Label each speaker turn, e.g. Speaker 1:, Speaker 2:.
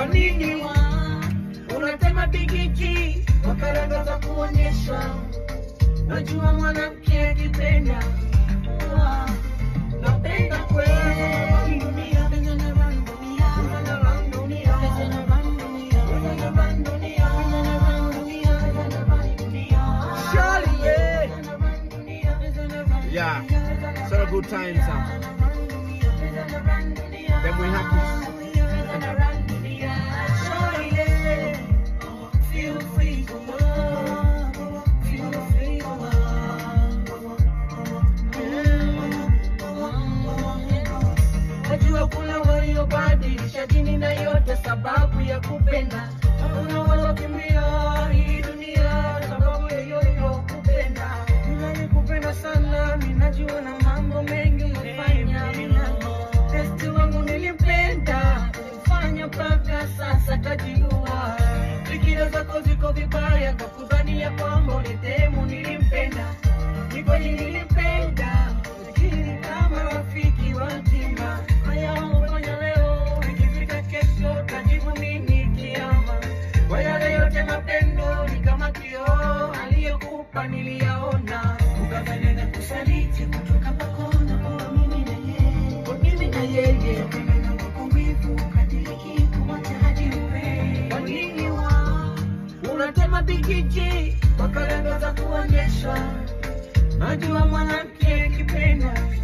Speaker 1: nini wa unatema bigiji kwa karanga za kuonyesha najua mwanamke akipenda wa napenda kweli dunia Surely, yeah.
Speaker 2: Yeah, so a good time, Sam. Then we happy.
Speaker 1: Najua kuna waliobadilisha dini na yote sababu ya kupenda. Kuna waliokimbia hii dunia sababu ya yoyo kupenda. Ninakupenda sana, ninajua na mambo mengi umefanya. Testi wangu nilimpenda, fanya mpaka sasa kajiua. Fikira zako ziko vibaya, kakudhani ya kwamba ulitemu nilimpenda. Ni kweli nilimpenda, lakini kama rafiki wa mtima. Haya umefanya leo, ikifika kesho tajibu nini kiama? Kwa yale yote mapendo ni kama kioo, aliyokupa niliyaona. Ukafanya na kusaliti kutoka pakona kwa mimi na yeye, kwa mimi na yeye. Ukafanya kwa wivu, ukadiriki kumwacha hadi upende. Kwa nini wa unatema bigiji kwa karanga za kuonyesha Najua mwanamke akipenda